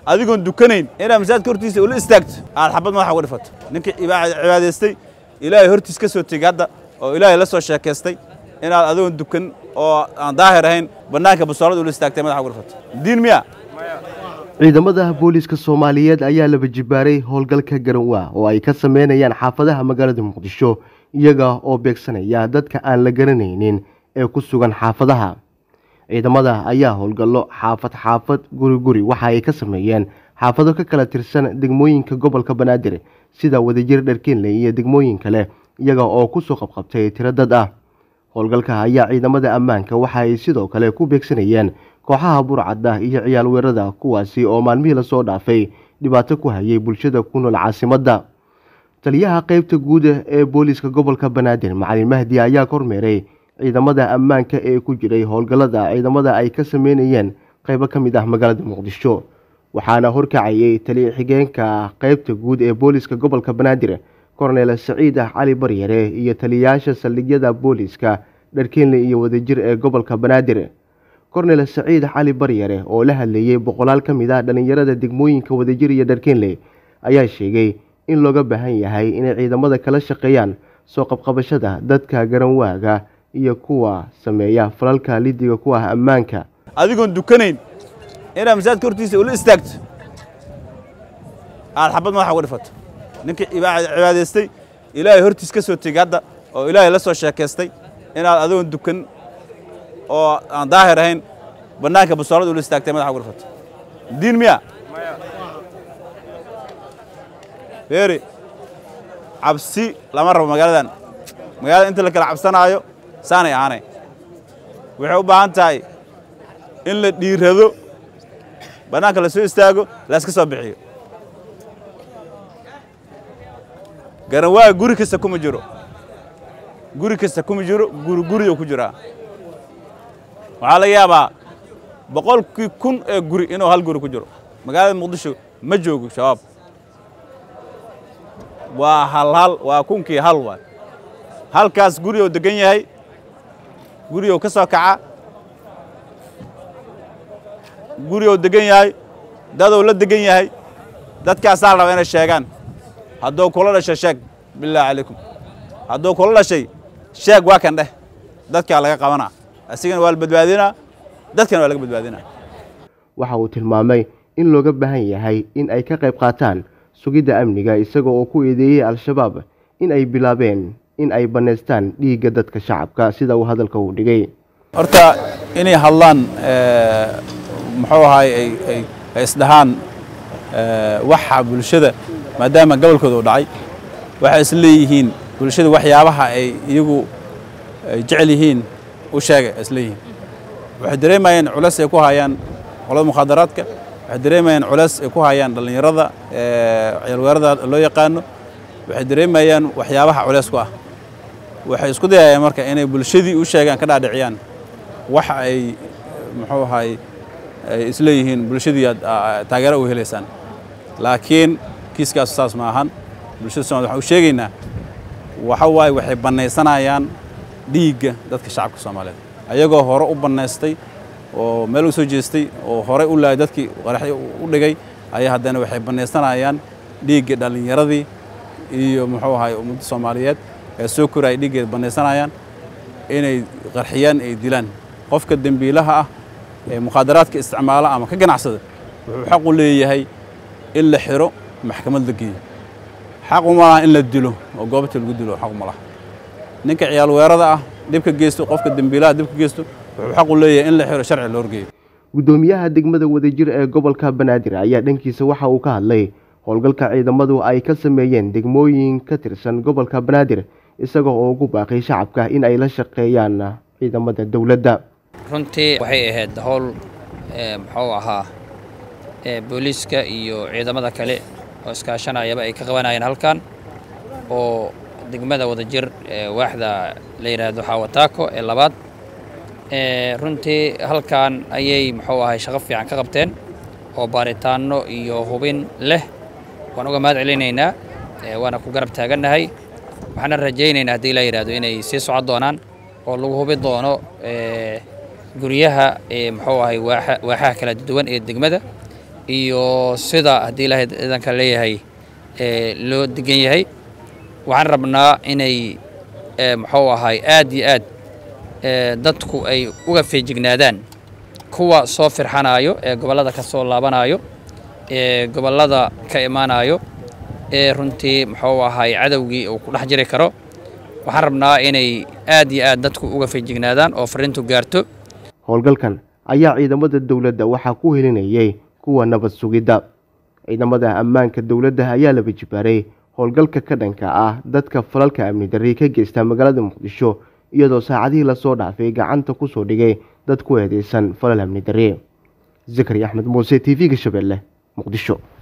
adigoon dukanayn inaad masaajidka hortiisa ula istaagto aad xabad madaxa uga dhifato ninkii cibaadaystay ilaahay hortiis ka soo tegey hadda oo ilaahay la soo sheekaystay inaad adigoon dukan oo aan daahir ahayn bannaanka basoolada ula istaagtay madaxa uga dhifato diin miya ciidamada booliiska soomaaliyeed ayaa laba jibaaray howlgalka garanwaa oo ay ka sameynayaan xaafadaha magaalada muqdisho iyaga oo beegsanaya dadka aan la garanaynin ee ku sugan xaafadaha ciidamada ayaa howlgallo xaafad xaafad guri guri waxa ay ka sameeyeen xaafado ka kala tirsan degmooyinka gobolka banaadir sida wadajir dharkeenley iyo degmooyin kale iyaga oo kusoo qabqabtay tiro dad ah howlgalka ayaa ciidamada ammaanka waxa ay sidoo kale ku beegsanayeen kooxaha burcadda iyo ciyaal weerada kuwaasi oo maalmihii lasoo dhaafay dhibaato ku hayay bulshada ku nool caasimadda taliyaha qeybta guud ee booliiska gobolka banaadir macalin mahdi ayaa kormeeray ciidamada ammaanka ee ku jiray howlgallada ciidamada ay ka sameynayeen qeybo ka mid ah magaalada muqdisho waxaana horkacayay taliya xigeenka qeybta guud ee booliiska gobolka banaadir korneel saciid cali baryare iyo taliyayaasha saldhigyada booliiska dharkeenle iyo wadajir ee gobolka banaadir kornel saciid cali baryare oo la hadleeyey boqolaal ka mid ah dhallinyarada degmooyinka wadajir iyo dharkeenle ayaa sheegay in looga baahan yahay inay ciidamada kala shaqeeyaan soo qabqabashada dadka garanwaaga iyo kuwa sameeya falalka lidiga ku ah ammaanka adigoon dukanayn inaad masaajidka hortiisa ula istaagto aad xabad madaxa uga dhifato ninkii cibaadaystay ilaahay hortiis ka soo tegey hadda oo ilaahay la soo sheekaystay inaad adigoon dukan oo aan daahir ahayn bannaanka basoolada ula istaagtay madaxa uga dhifato diin miya beeri cabsi lama rabo magaaladan magaalada inta la kala cabsanaayo saanay ahaanay waxay u baahan tahay in la dhiirado bannaanka la soo istaago la iska soo bixiyo garanwaaga guri kasta kuma jiro guri kasta kuma jiro guri guriyo ku jiraa waxaa laga yaabaa boqolkii kun ee guri inuu hal guri ku jiro magaalada muqdisho ma joogo shabaab waa hal hal waa kunkii hal waay halkaas guriyou degan yahay guriyou ka soo kaca guriyou degan yahay dadou la degan yahay dadkaasaa la rabaa inay sheegaan hadduu kula dhashay sheeg bilaahi calaykum hadduu kula dhashay sheeg waa kan dheh dadkaa laga qabanaa asigana waa la badbaadinaa dadkana waa laga badbaadinaa waxa uu tilmaamay in looga baahan yahay in ay ka qayb qaataan sugidda amniga isaga oo ku eedeeyey al-shabaab in ay bilaabeen in ay bannaystaan dhiigga dadka shacabka sida uu hadalka uu dhigay horta inay hadlaan muxuu ahaay ay isdhahaan waxa bulshada maadaama gobolkooda u dhacay waxay is leeyihiin bulshada waxyaabaha ay iyagu jecel yihiin u sheegay is leeyihiin waxay dareemayeen culeys ay ku hayaan qolada mukhaadaraadka waxay dareemayaan culeys ay ku hayaan dhallinyarada ciyalweerada loo yaqaano waxay dareemayaan waxyaabaha culeys ku ah waxay isku dayayaan marka inay bulshadii u sheegaan ka dhaadhiciyaan waxa ay muxuu ahaay ay isleeyihiin bulshadii aad taageero u helaysaan laakiin kiiskaas saas ma ahan bulshada somalid waxaan u sheegaynaa waxa waaye waxay bannaysanayaan dhiigga dadka shacabka soomaaliyeed ayagoo hore u bannaystay oo meel u soo jeestay oo horey u laayay dadkii qaraxyo u dhigay ayaa haddana waxay bannaysanayaan dhiigga dhallinyaradii iyo muxuu ahaay ummadda soomaaliyeed ee soo koraya dhiiggeeda bannaysanayaan inay qarxiyaan ay dilaan qofka dembiilaha ah ee mukhaadaraadka isticmaala ama ka ganacsada wuxuu xaq u leeyahay in la xiro maxkamad la geeyo xaq uma laha in la dilo oo goobta lagu dilo xaq uma laha ninka ciyaal weerada ah dhibka geysto qofka dembiilaha dhibka geysto wuxuu xaq u leeyahay in la xiro sharci loo horgeeyo guddoomiyaha degmada wadajir ee gobolka banaadir ayaa dhankiisa waxa uu ka hadlay howlgalka ciidamadu ay ka sameeyeen degmooyin ka tirsan gobolka banaadir isagoo oo ugu baaqay shacabka in ay la shaqeeyaan ciidamada dowladda runtii waxay ahayd howl muxuu ahaa booliiska iyo ciidamada kale oo iskaashanayaba ay ka qabanayeen halkan oo degmada wadajir waaxda la yidhaahdo xawataako ee labaad runtii halkan ayay muxuu ahay shaqo fiican ka qabteen oo baaritaanno iyo hubin leh waan uga mahad celinaynaa waana ku garab taagannahay waxaana rajaynaynaa haddii la yidhahdo inay sii socon doonaan oo lagu hubi doono guryaha muxuu ahay waaxaha kala duwan ee degmada iyo sida haddii ilaahay ciidanka leeyahay loo degan yahay waxaan rabnaa inay muxuu ahay aad iyo aad dadku ay uga feejignaadaan kuwa soo firxanayo ee gobollada ka soo laabanayo ee gobollada ka imaanayo ee runtii muxuu ahay cadowgii uu ku dhex jiri karo waxaan rabnaa inay aad iyo aad dadku uga feejignaadaan oo fariintu gaarto howlgalkan ayaa ciidamada dowladda waxaa ku helinayay kuwa nabad sugidda ciidamada ammaanka dowladda ayaa laba jibaaray howlgalka ka dhanka ah dadka falalka amni darri ka geysta magaalada muqdisho iyadoo saacadihii lasoo dhaafay gacanta ku soo dhigay dad ku eedeysan falal amni darri zakari axmed muuse t v-ga shabeelle muqdisho